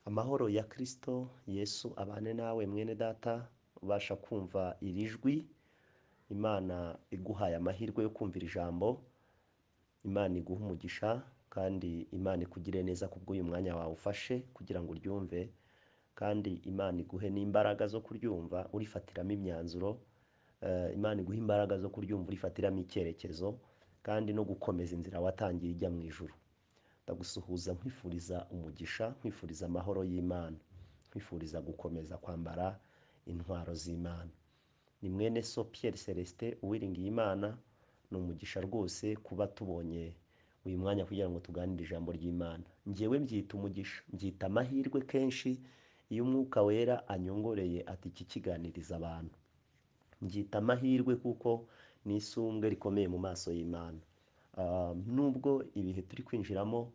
Amahoro ya Kristo Yesu abane nawe mwene data, ubasha kumva iri jwi, Imana iguhaye amahirwe yo kumvira ijambo, Imana iguhe umugisha kandi Imana ikugirire neza kubw'uyu mwanya wawe ufashe kugira ngo uryumve kandi Imana iguhe n'imbaraga zo kuryumva urifatiramo imyanzuro, Imana iguhe imbaraga zo kuryumva urifatiramo icyerekezo kandi no gukomeza inzira watangiye ijya mu ijuru. Ndagusuhuza nkwifuriza umugisha, nkwifuriza amahoro y'Imana, nkwifuriza gukomeza kwambara intwaro z'Imana. Ni mwene so Pierre Celestin Uwiringiyimana, ni umugisha rwose kuba tubonye uyu mwanya kugira ngo tuganire ijambo ry'Imana. Njyewe mbyita umugisha, mbyita amahirwe kenshi iyo Umwuka Wera anyongoreye ati iki kiganirize abantu. Mbyita amahirwe kuko ni isumbwe rikomeye mu maso y'Imana. Nubwo ibihe turi kwinjiramo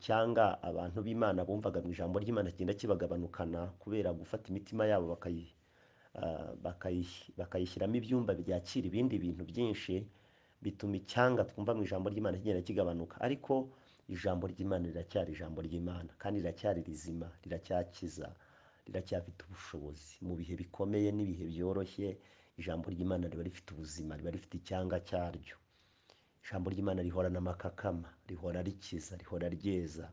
cyanga abantu b'Imana bumvaga mu ijambo ry'Imana kigenda kibagabanukana kubera gufata imitima yabo bakayishyiramo ibyumba byakira ibindi bintu byinshi, bituma icyanga twumva mu ijambo ry'Imana kigenda kigabanuka ariko ijambo ry'Imana riracyari ijambo ry'Imana kandi riracyari rizima, riracyakiza, riracyafite ubushobozi. Mu bihe bikomeye n'ibihe byoroshye, ijambo ry'Imana riba rifite ubuzima, riba rifite icyanga cyaryo. Ijambo ry'Imana rihorana amakakama, rihora rikiza, rihora ryeza,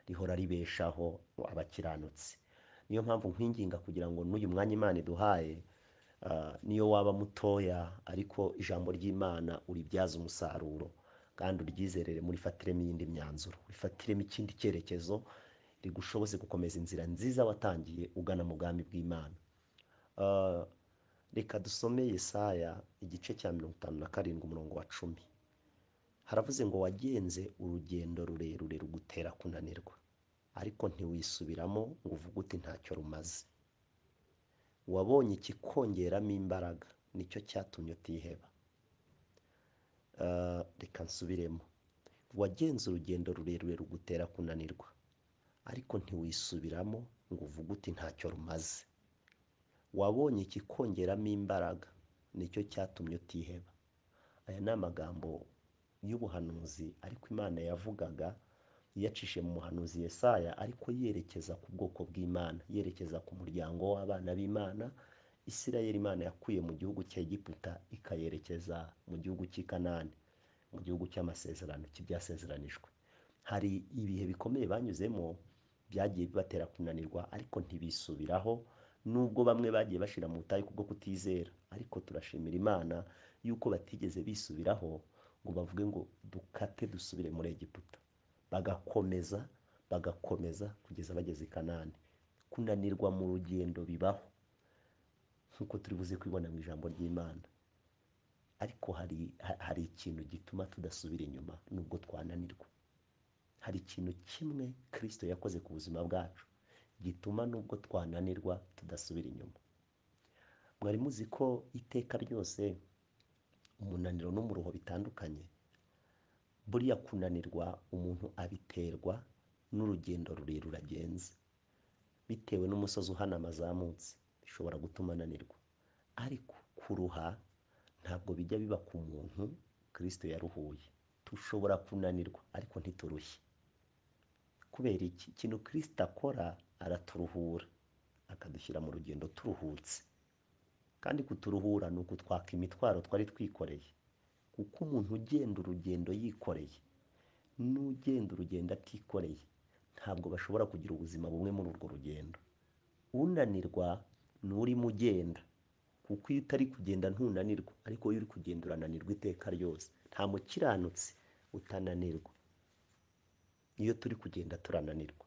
rihora ribeshaho abakiranutsi. Niyo mpamvu nkwinginga kugira ngo n'uyu mwanya Imana iduhaye, n'iyo waba mutoya ariko ijambo ry'Imana uribyaze umusaruro kandi uryizerere, murifatiremo iyindi myanzuro, urifatiremo ikindi cyerekezo, rigushoboze gukomeza inzira nziza watangiye ugana mu bwami bw'Imana. Reka dusome Yesaya igice cya mirongo itanu na karindwi umurongo wa cumi. Haravuze ngo wagenze urugendo rurerure rugutera kunanirwa ariko ntiwisubiramo ngo uvuge uti ntacyo rumaze. Wabonye ikikongeramo imbaraga nicyo cyatumye utiheba. Reka nsubiremo, wagenze urugendo rurerure rugutera kunanirwa ariko ntiwisubiramo ngo uvuge uti ntacyo rumaze. Wabonye ikikongeramo imbaraga nicyo cyatumye utiheba. Aya ni amagambo y'ubuhanuzi ariko Imana yavugaga iyacishije mu muhanuzi Yesaya ariko yerekeza ku bwoko bw'Imana, yerekeza ku muryango w'abana b'Imana, Isirayeli Imana yakuye mu gihugu cya Egiputa ikayerekeza mu gihugu cy'i Kanani, mu gihugu cy'amasezerano cy'ibyasezeranijwe. Hari ibihe bikomeye banyuzemo byagiye bibatera kunanirwa ariko ntibisubiraho nubwo bamwe bagiye bashira mu butayu kubwo kutizera ariko turashimira Imana yuko batigeze bisubiraho ngo bavuge ngo dukate dusubire muri Egiputa. Bagakomeza, bagakomeza kugeza bageze i Kanani. Kunanirwa mu rugendo bibaho nk'uko turi buze kubibona mu ijambo ry'Imana ariko hari hari ikintu gituma tudasubira inyuma nubwo twananirwa. Hari ikintu kimwe Kristo yakoze ku buzima bwacu gituma nubwo twananirwa tudasubira inyuma. Mwari muzi ko iteka ryose umunaniro n'umuruho bitandukanye? Buriya kunanirwa umuntu abiterwa n'urugendo rurerure agenze. Bitewe n'umusozi uhanama azamutse bishobora gutuma ananirwa ariko kuruha ntabwo bijya biba ku muntu Kristo yaruhuye. Dushobora kunanirwa ariko ntiturushye. Kubera iki? Ikintu Kristo akora araturuhura, akadushyira mu rugendo turuhutse kandi kuturuhura ni ukutwaka imitwaro twari twikoreye kuko umuntu ugenda urugendo yikoreye n'ugenda urugendo atikoreye ntabwo bashobora kugira ubuzima bumwe muri urwo rugendo. Unanirwa ni urimo ugenda kuko iyo utari kugenda ntunanirwa ariko iyo uri kugenda urananirwa iteka ryose. Nta mukiranutsi utananirwa. Iyo turi kugenda turananirwa.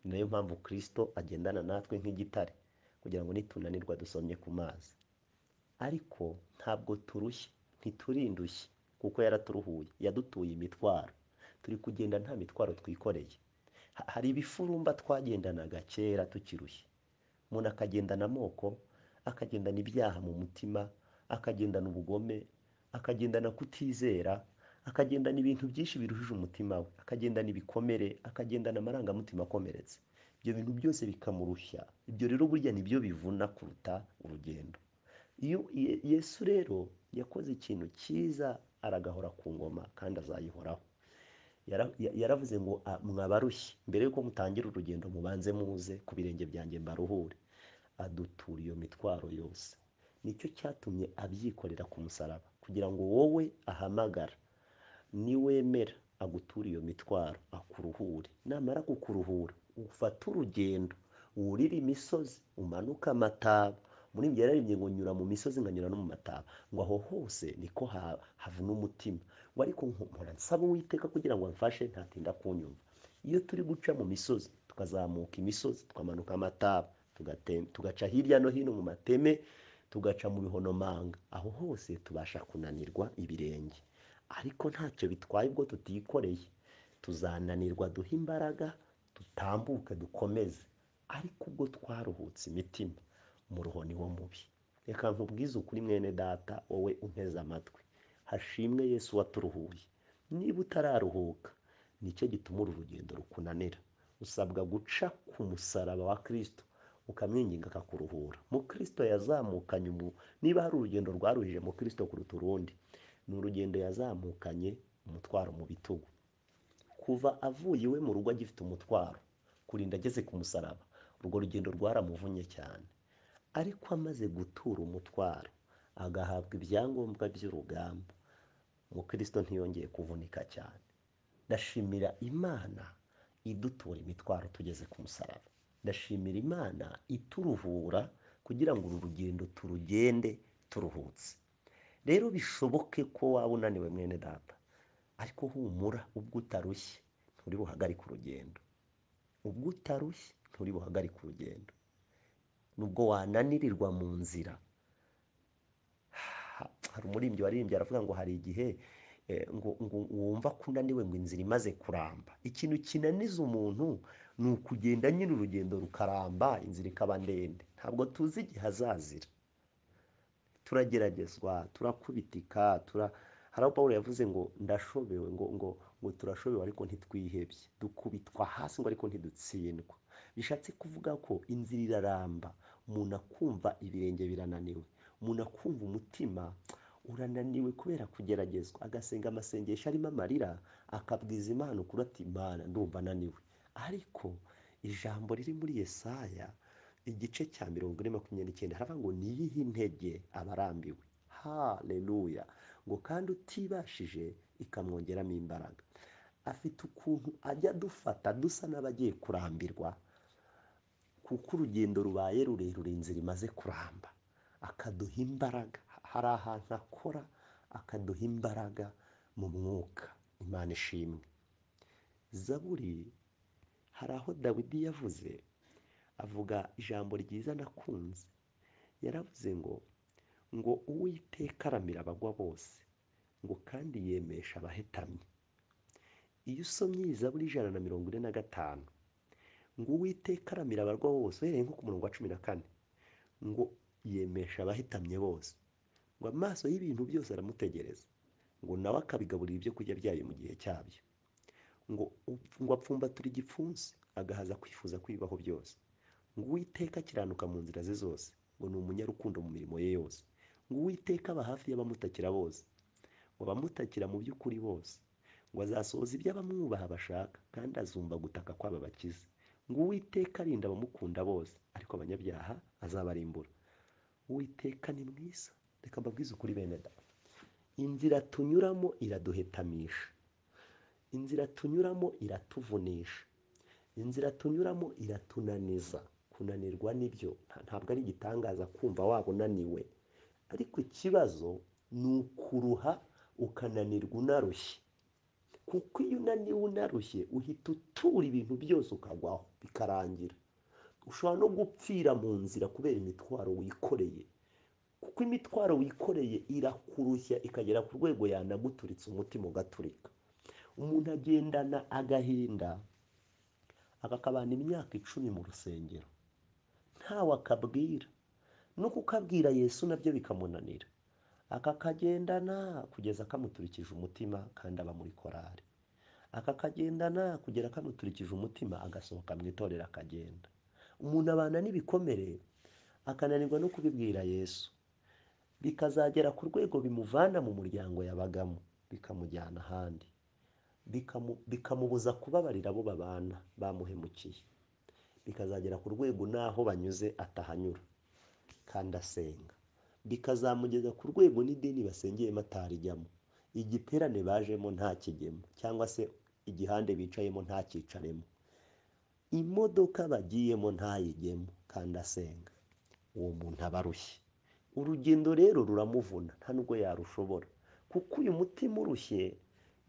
Ni nayo mpamvu Kristo agendana natwe nk'igitare kugira ngo nitunanirwa dusomye ku mazi ariko ntabwo turushye, ntiturindushye kuko yaraturuhuye, yadutuye imitwaro. Turi kugenda nta mitwaro twikoreye. Hari ibifurumba twagendanaga kera tukirushye. Umuntu akagendana amoko, akagendana ibyaha mu mutima, akagendana ubugome, akagendana kutizera, akagendana ibintu byinshi biruhije umutima we, akagendana ibikomere, akagendana amarangamutima akomeretse. Ibyo bintu byose bikamurushya. Ibyo rero burya ni byo bivuna kuruta urugendo. Iyo Yesu rero yakoze ikintu cyiza aragahora ku ngoma kandi azayihoraho. Yara- ya- yaravuze ngo "Ah, mwabarushye mbere yuko mutangira urugendo mubanze muze ku birenge byanjye mbaruhure adutura iyo mitwaro yose nicyo cyatumye abyikorera ku musaraba kugira ngo wowe ahamagara niwemera aguture iyo mitwaro akuruhure namara kukuruhura ufate urugendo wurire imisozi umanuke amataba muririmbyi yararimbye ngo nyura mu misozi nkanyura no mu mataba ngo aho hose niko ha- havuna umutima ngo ariko mpora nsaba uwiteka kugira ngo amfashe ntatinda kunyumva iyo turi guca mu misozi tukazamuka imisozi tukamanuka amataba tugate- tugaca hirya no hino mu mateme tugaca mu bihonomanga aho hose tubasha kunanirwa ibirenge ariko ntacyo bitwaye ubwo tutikoreye tuzananirwa duhe imbaraga dutambuke dukomeze ariko ubwo twaruhutse imitima muruho ni wo mubi reka nkubwize ukuri mwene data wowe unteze amatwi hashimwe yesu waturuhuye niba utararuhuka nicyo gituma uru rugendo rukunanira usabwa guca ku musaraba wa kirisito ukamwinginga akakuruhura mu kirisito yazamukanye umu niba hari urugendo rwaruhije mu kirisito kuruta urundi ni urugendo yazamukanye umutwaro mu bitugu kuva avuye iwe mu rugo agifite umutwaro kurinda ageze ku musaraba urwo rugendo rwaramuvunnye cyane ariko amaze gutura umutwaro agahabwa ibyangombwa by'urugamba umukristo ntiyongeye kuvunika cyane ndashimira imana idutura imitwaro tugeze ku musaraba ndashimira imana ituruhura kugira ngo uru rugendo turugende turuhutse rero bishoboke ko waba unaniwe mwene data ariko humura ubwo utarushye nturi buhagarike urugendo ubwo utarushye nturi buhagarike urugendo nubwo wananirirwa mu nzira ha- hari umuririmbyi waririmbye aravuga ngo hari igihe eh, ngo ngo wumva ko unaniwe ngo inzira imaze kuramba ikintu kinaniza umuntu ni ukugenda nyine urugendo rukaramba inzira ikaba ndende ntabwo tuzi igihe hazazira turageragezwa turakubitika tura hari aho pawulo yavuze ngo ndashobewe ngo ngo ngo turashobewe ariko ntitwihebye dukubitwa hasi ngo ariko ntidutsindwa bishatse kuvuga ko inzira iraramba umuntu akumva ibirenge birananiwe umuntu akumva umutima urananiwe kubera kugeragezwa agasenga amasengesho arimo amarira akabwiza imana ukuri ati imana ndumva ananiwe ariko ijambo riri muri yesaya igice cya mirongo ine makumyabiri n'icyenda haravuga ngo niyihe intege abarambiwe haleluya ngo kandi utibashije ikamwongeramo imbaraga afite ukuntu ajya adufata dusa n'abagiye kurambirwa kuko urugendo rubaye rurerure inzira imaze kuramba akaduha imbaraga hari ahantu akora akaduha imbaraga mu mwuka imana ishimwe zaburi hari aho dawidi yavuze avuga ijambo ryiza nakunze yaravuze ngo ngo uwiteka aramira abagwa bose ngo kandi yemesha abahetamye iyo usomye iyi zaburi y'ijana na mirongo ine na gatanu ngo uwiteka aramira abarwa bose uhereye nko ku murongo wa cumi na kane ngo yemesha abahitamye bose ngo amaso y'ibintu byose aramutegereza ngo nawe akabigaburira ibyo kurya byayo mu gihe cyabyo ngo upf- ngo apfumbatura igipfunsi agahaza kwifuza kwibaho byose ngo uwiteka akiranuka mu nzira ze zose ngo ni umunyarukundo mu mirimo ye yose ngo uwiteka aba hafi y'abamutakira bose ngo abamutakira mu by'ukuri bose ngo azasohoza ibyo abamwubaha bashaka kandi azumva gutaka kw'aba bakize ngo uwiteka arinda abamukunda bose ariko abanyabyaha azabarimbura uwiteka ni mwiza reka mbabwize ukuri bene da inzira tunyuramo iraduhetamisha inzira tunyuramo iratuvunisha inzira tunyuramo iratunaniza kunanirwa nibyo nta- ntabwo ari igitangaza kumva waba unaniwe ariko ikibazo ni ukuruha ukananirwa unarushye kuko iyo unaniwe unarushye uhita utura ibintu byose ukagwaho bikarangira ushobora no gupfira mu nzira kubera imitwaro wikoreye kuko imitwaro wikoreye irakurushya ikagera ku rwego yanaguturitse umutima ugaturika umuntu agendana agahinda akakabana imyaka icumi mu rusengero ntawe akabwira no kukabwira yesu nabyo bikamunanira akakagendana kugeza kamuturikije umutima kandi aba muri korari akakagendana kugera kamuturikije umutima agasohoka mu itorero akagenda umuntu abana n'ibikomere akananirwa no kubibwira yesu bikazagera ku rwego bimuvana mu muryango yabagamo bikamujyana ahandi bikamu- bikamubuza kubabarira abo babana bamuhemukiye bikazagera ku rwego n'aho banyuze atahanyura kandi asenga bikazamugeza ku rwego n'idini basengeyemo atarijyamo igiterane bajemo ntakijyemo cyangwa se igihande bicayemo ntakicaremo imodoka bagiyemo ntayijyemo kandi asenga uwo muntu aba arushye urugendo rero ruramuvuna nta nubwo yarushobora kuko uyu mutima urushye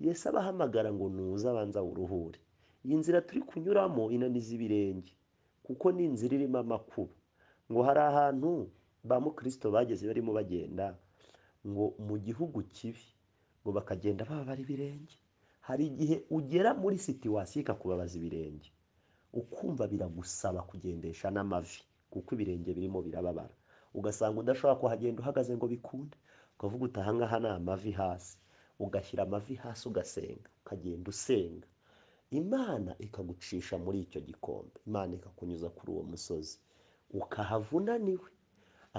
Yesu aba ahamagara ngo nuze abanza wuruhure iyi nzira turi kunyuramo inaniza ibirenge kuko ni inzira irimo amakuba ngo hari ahantu ba mukristo bageze barimo bagenda ngo mu gihugu kibi ngo bakagenda bababara ibirenge hari igihe ugera muri situwasiyo ikakubabaza ibirenge ukumva biragusaba kugendesha n'amavi kuko ibirenge birimo birababara ugasanga udashobora kuhagenda uhagaze ngo bikunde ukavuga uti aha ngaha ni amavi hasi ugashyira amavi hasi ugasenga ukagenda usenga imana ikagucisha muri icyo gikombe imana ikakunyuza kuri uwo musozi ukahavunaniwe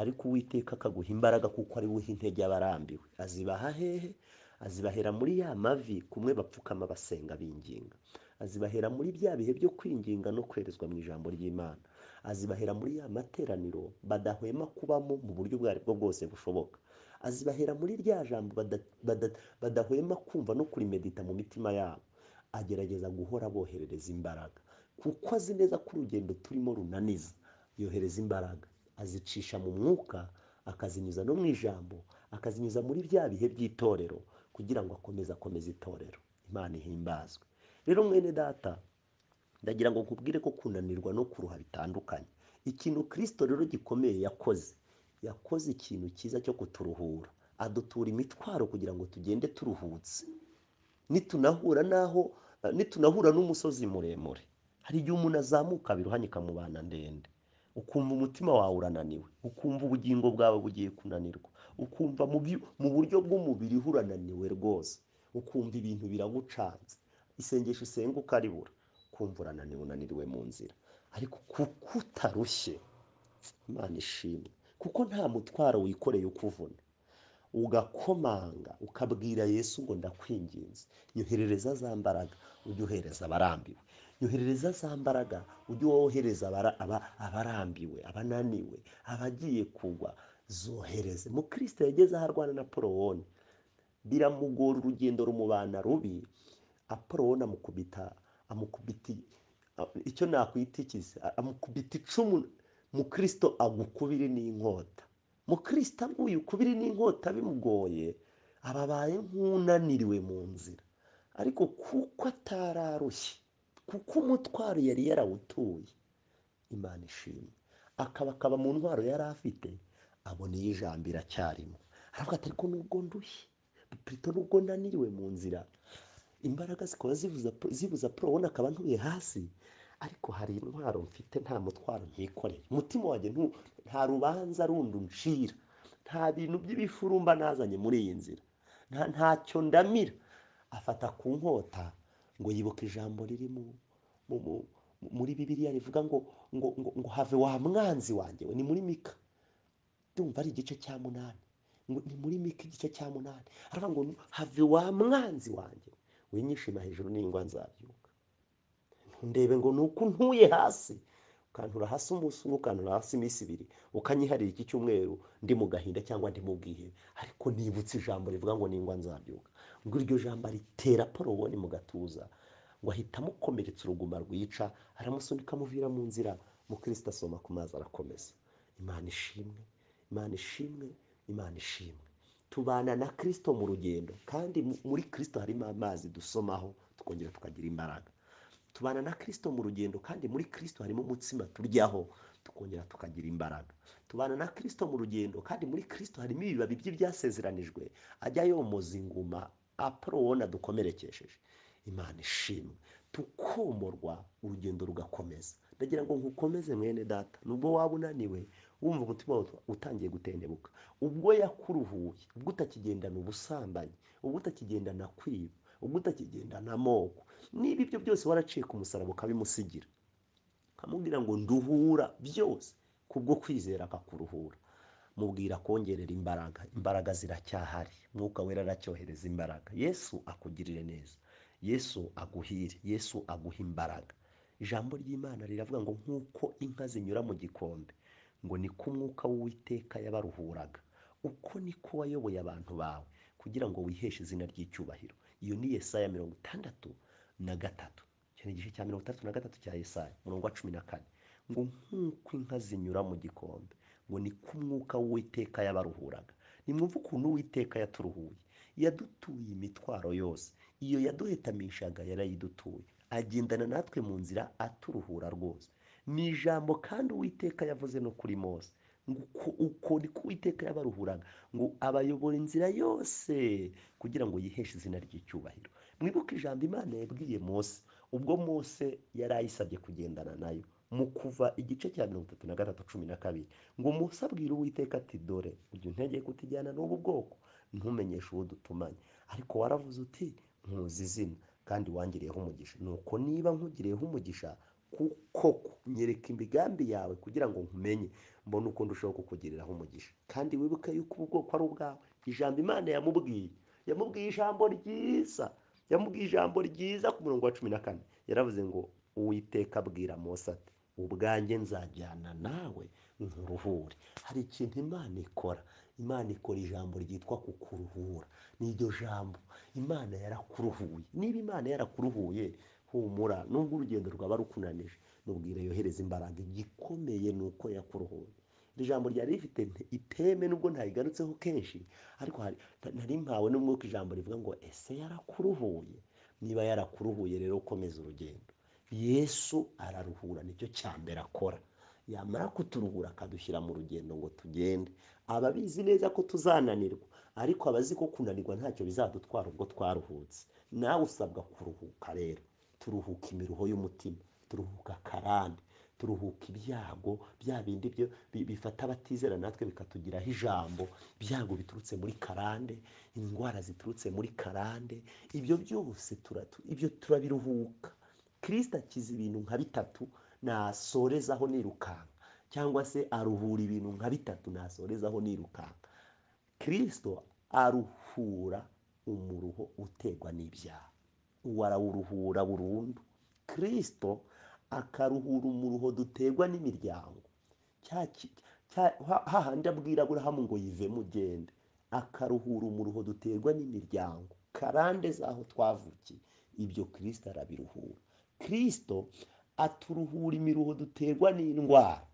ariko uwiteka akaguha imbaraga kuko ari buhe intege abarambiwe azibaha hehe azibahera muri ya mavi kumwe bapfukama basenga binginga azibahera muri bya bihe byo kwinginga no kwerezwa mu ijambo ry'imana azibahera muri ya materaniro badahwema kubamo mu buryo ubwo ari bwo bwose bushoboka azibahera muri rya jambo bada- bada- badahwema kumva no kurimedita mu mitima yabo agerageza guhora aboherereza imbaraga kuko azi neza ko urugendo turimo runaniza yohereza imbaraga azicisha mu mwuka akazinyuza no mu ijambo akazinyuza muri bya bihe by'itorero kugira ngo akomeze akomeze itorero imana ihimbazwe rero mwene data ndagira ngo nkubwire ko kunanirwa no kuruha bitandukanye ikintu kirisito rero gikomeye yakoze yakoze ikintu cyiza cyo kuturuhura adutura imitwaro kugira ngo tugende turuhutse nitunahura n'aho nitunahura n'umusozi muremure hari igihe umuntu azamuka biruhanya ikamubana ndende ukumva umutima wawe urananiwe ukumva ubugingo bwawe bugiye kunanirwa ukumva mu byu- mu buryo bw'umubiri ho urananiwe rwose ukumva ibintu biragucanze isengesho usenga ukaribura ukumva urananiwe unaniriwe mu nzira ariko kuko utarushye imana ishimwe kuko nta mutwaro wikoreye ukuvuna ugakomanga ukabwira yesu ngo ndakwinginze yoherereza za mbaraga ujye uhereza abarambiwe yoherereza za mbaraga ujye wohereza abara- aba- abarambiwe abananiwe abagiye kugwa zohereze mukristo yageze aho arwana na porowoni biramugora urugendo rumubana rubi aporowoni amukubita amukubita a- icyo nakwita iki se? A- amukubita icumu mukristo agukubire n'inkota mukristo aguye ukubiri n'inkota bimugoye aba abaye nk'unaniriwe mu nzira ariko kuko atararushye kuko umutwaro yari yarawutuye imana ishimwe akaba akaba mu ntwaro yari afite abona iyo ijambo iracyarimo aravuga ati ariko nubwo ndushye purito nubwo naniriwe mu nzira imbaraga zikaba zivuza zibuza porowone akaba ntuye hasi ariko hari intwaro mfite nta mutwaro ntikoreye umutima wanjye ntu- nta rubanza rundi uncira nta bintu by'ibifurumba nazanye muri iyi nzira nta ntacyo ndamira afata ku nkota ngo yibuka ijambo riri mu mu- mu- muri bibiliya rivuga ngo ngo ngo ngo have wa mwanzi wanjye we ni muri mika ndumva ari igice cya munani ngo ni muri mika igice cya munani aravuga ngo have wa mwanzi wanjye winyishima hejuru n'ingwa nzabyuka ndebe ngo ni uko ntuye hasi ukantura hasi umunsi umwe ukantura hasi iminsi ibiri ukanyiharira iki cyumweru ndi mu gahinda cyangwa ndi mu bwihebe ariko nibutse ijambo rivuga ngo ningwa nzabyuka ngo iryo jambo aritera porowoni mu gatuza ngo ahita amukomeretsa uruguma rwica aramusunika amuvira mu nzira mukristo asoma ku mazi arakomeza imana ishimwe imana ishimwe imana ishimwe tubana na kirisito mu rugendo kandi mu- muri kirisito harimo amazi dusomaho tukongera tukagira imbaraga tubana na kirisito mu rugendo kandi muri kirisito harimo umutsima turyaho tukongera tukagira imbaraga tubana na kirisito mu rugendo kandi muri kirisito harimo ibibabi by'ibyasezeranijwe ajya yomoza inguma aporowona dukomerekesheje imana ishimwe tukomorwa urugendo rugakomeza ndagira ngo nkukomeze mwene data nubwo waba unaniwe wumva umutima wawe utangiye gutendebuka ubwo yakuruhuye ubwo utakigendana ubusambanyi ubwo utakigendana kwiba ubwo utakigendana amoko niba ibyo byose waracika umusaraba ukabimusigira ukamubwira ngo nduhura byose kubwo kwizera akakuruhura mubwira kongerera imbaraga imbaraga ziracyahari mwuka wera aracyohereza imbaraga yesu akugirire neza yesu aguhire yesu aguhe imbaraga ijambo ry'imana riravuga ngo nk'uko inka zinyura mu gikombe ngo ni ko umwuka w'uwiteka yabaruhuraga uko niko wayoboye abantu bawe kugira ngo wiheshe izina ry'icyubahiro iyo ni yesaya mirongo itandatu na gatatu icyo ni igice cya mirongo itandatu na gatatu cya yesaya umurongo wa cumi na kane ngo nk'uko inka zinyura mu gikombe ngo ni ko umwuka w'uwiteka yabaruhuraga nimwumve ukuntu uwiteka yaturuhuye yadutuye imitwaro yose iyo yaduhetamishaga yarayidutuye agendana natwe mu nzira aturuhura rwose ni ijambo kandi uwiteka yavuze no kuri mose ngo uko- uko ni ko uwiteka yabaruhuraga ngo abayobora inzira yose kugira ngo yiheshe izina ry'icyubahiro mwibuke ijambo imana yabwiye mose ubwo mose yari ayisabye kugendana nayo mu kuva igice cya mirongo itatu na gatatu cumi na kabiri ngo mose abwire uwiteka ati dore ujya untegeye kutijyana n'ubu bwoko ntumenyeshe uwo dutumanye ariko waravuze uti nkuzi izina kandi wangiriyeho umugisha nuko niba nkugiriyeho umugisha kuko nyereka imigambi yawe kugira ngo nkumenye mbone uko ndushaho kukugiriraho umugisha kandi wibuke yuko ubu bwoko ari ubwawe ijambo imana yamubwiye yamubwiye ijambo ryiza yamubwiye ijambo ryiza ku murongo wa cumi na kane yaravuze ngo uwiteka abwira mose ati ubwanjye nzajyana nawe nkuruhure hari ikintu imana ikora imana ikora ijambo ryitwa kukuruhura ni iryo jambo imana yarakuruhuye niba imana yarakuruhuye humura nubwo urugendo rwaba rukunanije nubwire yohereza imbaraga igikomeye ni uko yakuruhuye iri jambo ryari rifite nte- iteme nubwo ntayigarutseho kenshi ariko hari nta- nari mpawe n'umwuka ijambo rivuga ngo ese yarakuruhuye niba yarakuruhuye rero komeza urugendo yesu araruhura nicyo cya mbere akora yamara kuturuhura akadushyira mu rugendo ngo tugende aba abizi neza ko tuzananirwa ariko abazi ko kunanirwa ntacyo bizadutwara ubwo twaruhutse nawe usabwa kuruhuka rero turuhuka imiruho y'umutima turuhuka akarande turuhuka ibyago bya bindi byo bi- bifata abatizera natwe bikatugiraho ijambo ibyago biturutse muri karande indwara ziturutse muri karande ibyo byose tura- tu- ibyo turabiruhuka kirisita akiza ibintu nka bitatu nasorezaho nirukanka cyangwa se aruhura ibintu nka bitatu nasorezaho nirukanka kirisito aruhura umuruho utegwa n'ibyaha uwo arawuruhura burundu kirisito akaruhura umuruho dutegwa n'imiryango cya ki- cya- ha- hahandi abwira aburahamu ngo yive mugende akaruhura umuruho duterwa n'imiryango karande z'aho twavukiye ibyo kirisito arabiruhura kirisito aturuhura imiruho duterwa n'indwara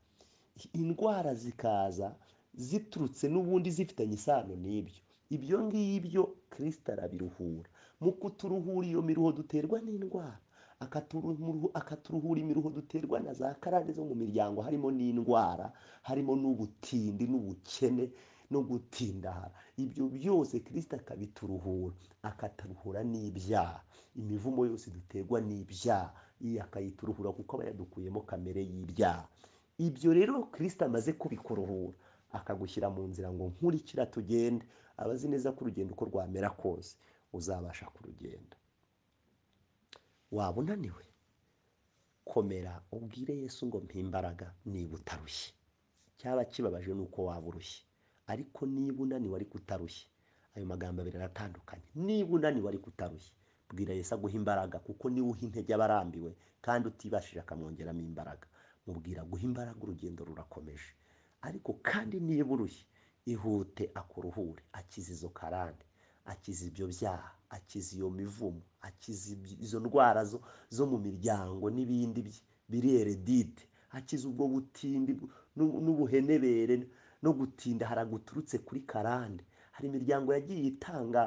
indwara zikaza ziturutse n'ubundi zifitanye isano n'ibyo ibyo ngibyo kirisita arabiruhura mu kuturuhura iyo miruho duterwa n'indwara akaturuhu- akaturuhura imiruho duterwa na za karande zo mu miryango harimo n'indwara harimo n'ubutindi n'ubukene no gutindara ibyo byose kirisita akabituruhura akaturuhura n'ibyaha imivumo yose duterwa n'ibyaha iyi akayituruhura kuko aba yadukuyemo kamere y'ibyaha ibyo rero kirisita amaze kubikuruhura akagushyira mu nzira ngo nkurikira tugende aba azi neza ko urugendo uko rwamera kose uzabasha kurugenda waba unaniwe komera ubwire yesu ngo mpa imbaraga niba utarushye cyaba kibabaje ni uko waba urushye ariko niba unaniwe ariko utarushye ayo magambo abiri aratandukanye niba unaniwe ariko utarushye bwira yesu aguha imbaraga kuko niwe uha intege abarambiwe kandi utibashije akamwongeramo imbaraga mubwira guha imbaraga urugendo rurakomeje ariko kandi niba urushye ihute akuruhure akiza izo karande akiza ibyo byaha akiza iyo mivumo akiza iby- izo ndwara zo, zo mu miryango n'ibindi byi- biri eredite akiza ubwo butindi bw- n'u- n'ubuhenebere no gutinda haraguturutse kuri karande hari imiryango yagiye itanga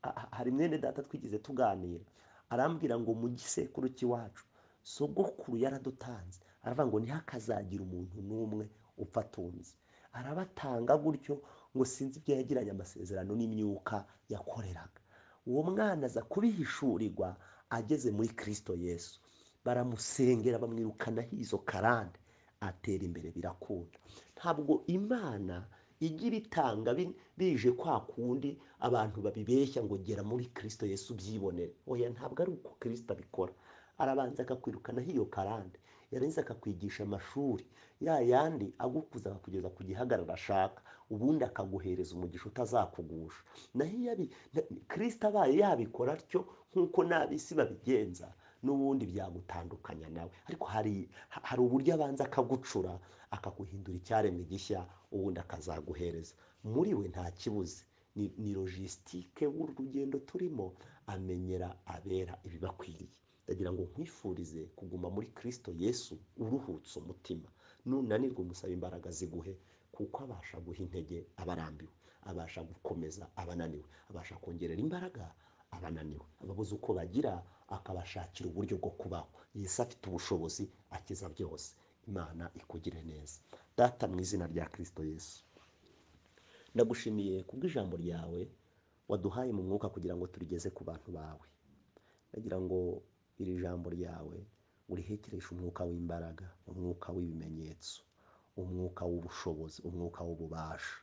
a- a- hari mwene data twigeze tuganira arambwira ngo mu gisekuru cy'iwacu sogokuru yaradutanze aravuga ngo ntihakazagira umuntu n'umwe upfa atunze arabatanga gutyo ngo sinzi ibyo yagiranye amasezerano n'imyuka yakoreraga uwo mwana aza kubihishurirwa ageze muri kirisito yesu baramusengera bamwirukanaho izo karande atera imbere birakunda ntabwo imana igira itanga bi- bije kwa kundi abantu babibeshya ngo gera muri kirisito yesu ubyibonere oya ntabwo ari uko kirisito abikora arabanza akakwirukanaho iyo karande yarangiza akakwigisha amashuri ya yandi agukuza akakugeza ku gihagararo ashaka ubundi akaguhereza umugisha utazakugusha naho iyo abi na- kirisita abaye yabikora atyo nk'uko n'ab'isi babigenza n'ubundi byagutandukanya nawe ariko hari ha- hari uburyo abanza akagucura akaguhindura icyaremwe gishya ubundi akazaguhereza muri we nta kibuze ni ni logisitike w'urugendo turimo amenyera abera ibibakwiriye ndagira ngo nkwifurize kuguma muri kirisito yesu uruhutse umutima nunanirwa umusaba imbaraga ziguhe kuko abasha guha intege abarambiwe abasha gukomeza abananiwe abasha kongerera imbaraga abananiwe ababuze uko bagira akabashakira uburyo bwo kubaho yesu afite ubushobozi akiza byose imana ikugire neza data mu izina rya kirisito yesu ndagushimiye kubw'ijambo ryawe waduhaye mu mwuka kugira ngo turigeze ku bantu bawe ndagira ngo iri jambo ryawe urihekereshe umwuka w'imbaraga umwuka w'ibimenyetso umwuka w'ubushobozi umwuka w'ububasha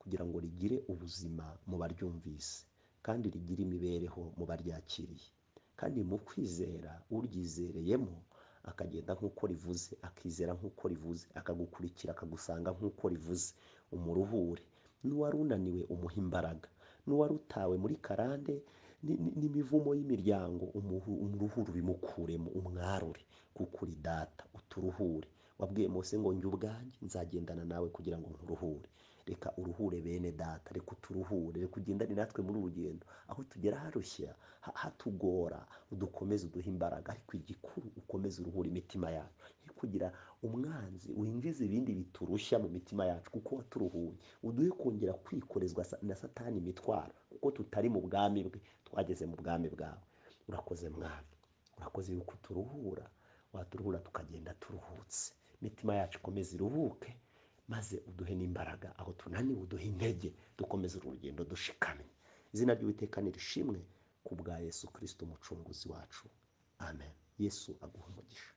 kugira ngo rigire ubuzima mu baryumvise kandi rigire imibereho mu baryakiriye kandi mu kwizera uryizereyemo akagenda nk'uko rivuze akizera nk'uko rivuze akagukurikira akagusanga nk'uko rivuze umuruhure n'uwari unaniwe umuha imbaraga n'uwari utawe muri karande ni- ni- n'imivumo y'imiryango umuhu- umuruhuru bimukuremo umwarure kuko uri data uturuhure wabwiye mose ngo njye ubwanjye nzagendana nawe kugira ngo nkuruhure reka uruhure bene data reka uturuhure reka ugendane natwe muri uru rugendo aho tugera harushya ha- hatugora udukomeze uduhe imbaraga ariko igikuru ukomeze uruhure imitima yacu Ye kugira umwanzi winjiza ibindi biturushya mu mitima yacu kuko waturuhuye uduhe kongera kwikorezwa sa- na satani imitwaro kuko tutari mu bwami bwe twageze mu bwami bwawe urakoze mwami urakoze yuko uturuhura waturuhura tukagenda turuhutse imitima yacu ikomeze iruhuke maze uduhe n'imbaraga aho tunaniwe uduhe intege dukomeze uru rugendo dushikamye izina ry'uwiteka nirishimwe ku bwa yesu kirisito umucunguzi wacu amen yesu aguha umugisha